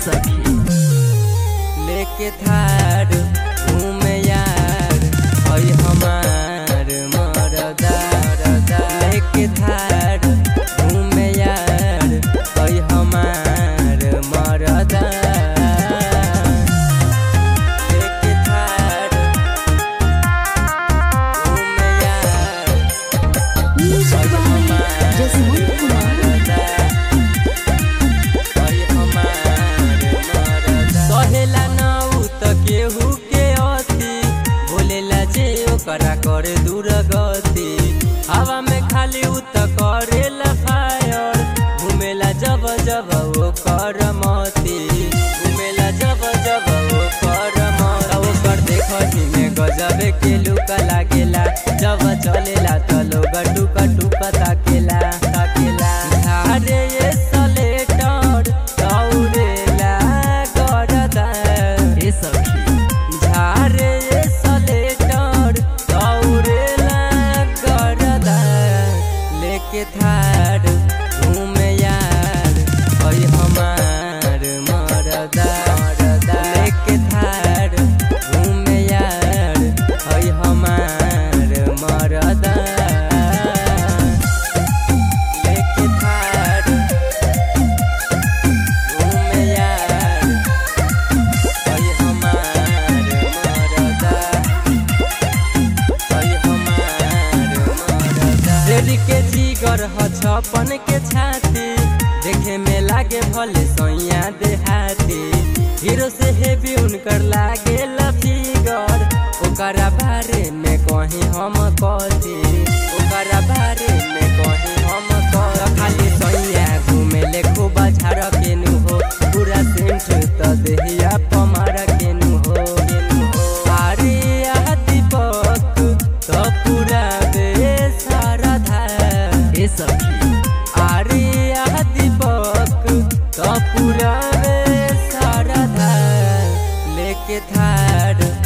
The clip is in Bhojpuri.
सखी लेके थार घूमे यार हई हमार मरदा लेके थार घूमे यार हई हमार मरदा लेके थार घूमे यार Music by Jasmine Kumar. सहेला नाउ त केहू के अति बोलेला जे ओकरा करे दूर गति हवा में खाली उ त करेला फायर घुमेला जब जब ओ कर मती घुमेला जब जब ओ कर मत ओकर देखही में गजबे के लुक लागेला जब चलेला त लोग टुक टुक ताकेला ताकेला धारे ये सलेटर दौड़ेला करदा ए सखी झारे ये सलेटर दौड़ेला करदा लेके थार घूमे यार हई हमार मरदा लेके थार घूमे यार हई हमार मरदा लेके थार घूमे यार हई हमार मरदा हई हमार मरदा रेडी के जिगर ह छपन के छाती देखे में लागे भले सैया देहाती हीरो से हेवी उनकर लागे फिगर ओकरा बारे में कहीं हम कथी ओकरा बारे में कहीं हम कह खाली सैया घूमे ले खूब झाड़ केनु हो पूरा सेंट त देहिया पमार केनु हो केनु हो अरे आ दीपक त पूरा बेसारा धा ए सखी अरे आ दीपक त पूरा बेसारा धा लेके थार